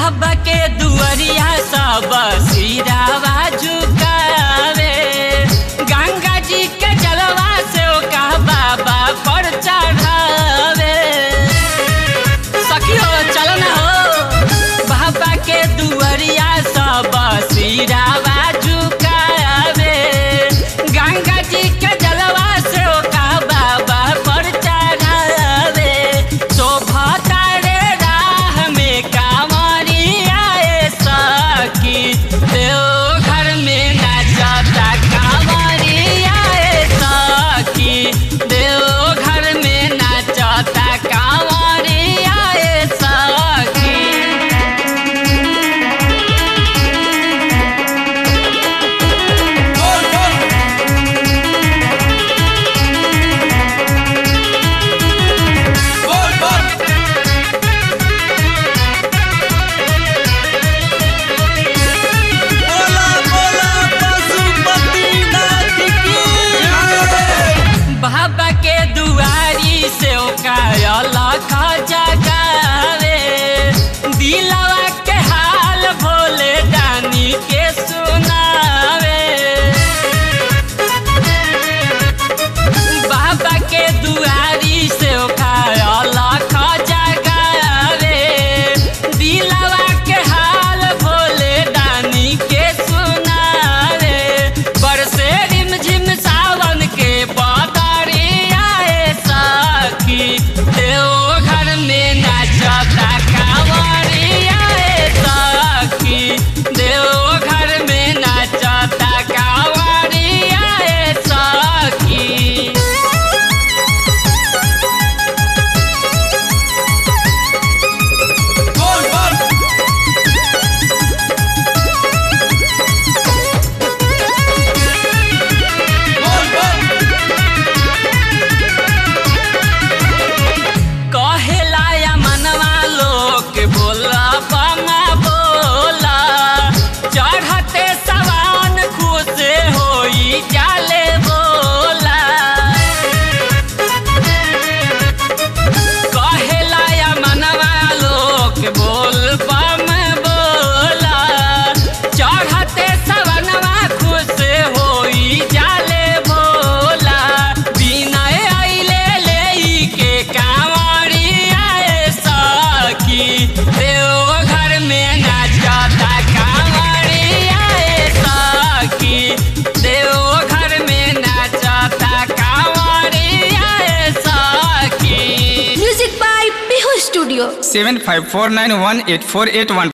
बाबा के दुआरिया सब सिरावा झुकावे गंगा जी के जलवा से ओका बाबा पर चढ़ावे सखियो चलो ना हो बाबा के दुआरिया सब सिरावा झुकावे गंगा जी के जलवा से ओका बाबा पर चढ़ावे शोभा तारे राह में कांवरिया ए सखी देव घर में नाचता कांवरिया ए सखी देव घर में नाचता कांवरिया ए सखी बोला बोला पशुपतिनाथ की बाबा के दुआरी से लख जगावे दिलवा के हाल भोले दानी के सुनावे बाबा के दुआरी से लख जगावे दिलवा के हाल भोले दानी के सुनावे बरसे रिमझिम सावन के बदरिया ए सखी देव घर में नाचता कांवरिया ए सखी देव घर में नाचता कांवरिया ए सखी बोल बोल बोल बोल कहेला या मनवा लोग बोला बमा बोला चढ़ते सवान खुश होई जाले बोला कहेला या मनवा लोग बोल बम बोला चढ़ते सवनवा खुश होई जाले भोला बिना अइले लेई के कांवरिया ए सखी देव घर में नाचता कांवरिया ए सखी देव घर में नाचता कांवरिया ए सखी Music by Bihu Studio. seven five four nine one eight four eight one